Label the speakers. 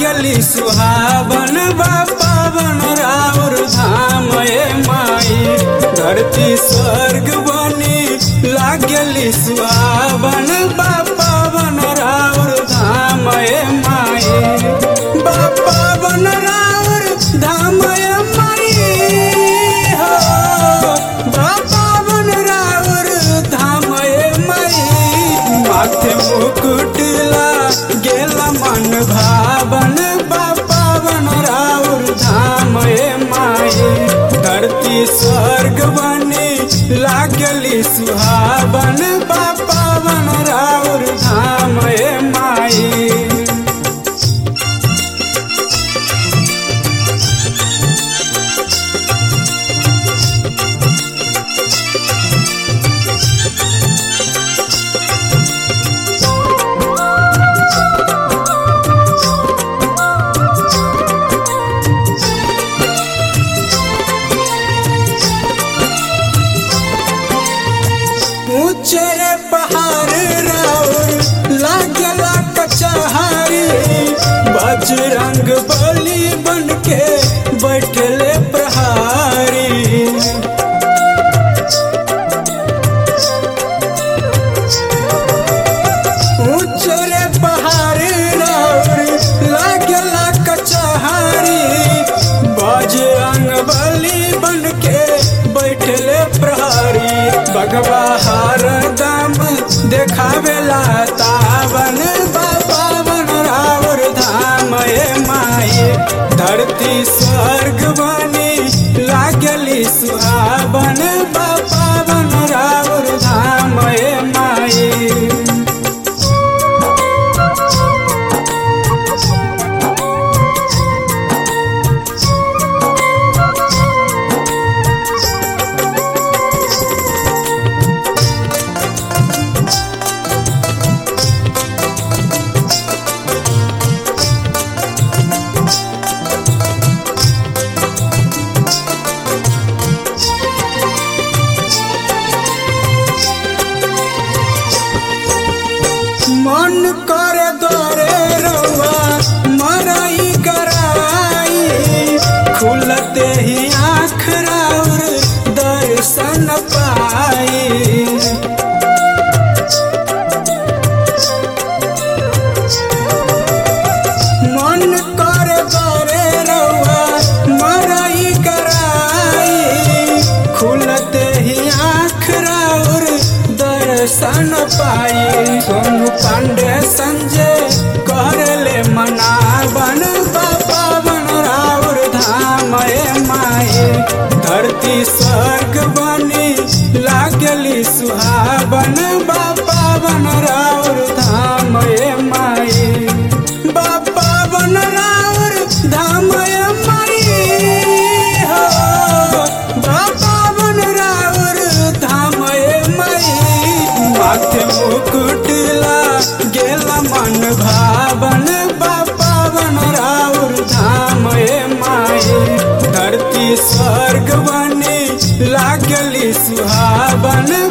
Speaker 1: लागली सुहावन बा पावन राउर धाम ए माई धरती स्वर्ग बनी लागली सुहावन बा पावन राउर धाम ए माई बा पावन राउर धाम ए माई हो बा पावन राउर धाम ए माई माथे मुकुटला गेला मन भावन बा पावन राउर धाम ए माई धरती स्वर्ग बनी लागली सुहावन बा पावन राउर धाम ए माई ऊंचे पहाड़ राउर लागला कचहरी बजरंग बली बन के बैठले प्रहारी ऊंचे पहाड़ राउर लागला कचहरी बजरंग बली बन के बैठले प्रहरी बगवा हर दम देखावेला तावन पावन राउर धाम ए माई धरती स्वर्ग बनी लागली सुहावन पावन राउर धाम ए माई मन कर दरे रउआ मरई कराई खुलते ही आँख राउर दर्शन पाई मन कर दरे रउआ मरई कराई खुलते ही आँख राउर दर्शन पाई सोनू पांडे संजय करले मनावन पावन राउर धाम ए माई धरती स्वर्ग बनी लागली सुहावन बा पावन राउर धाम ए माई बा पावन राउर धाम ए माई हो बा पावन राउर धाम ए माई माथे मुकुटला गेला मन भावन बा पावन राउर धाम ए माई धरती स्वर्ग बनी लागली सुहावन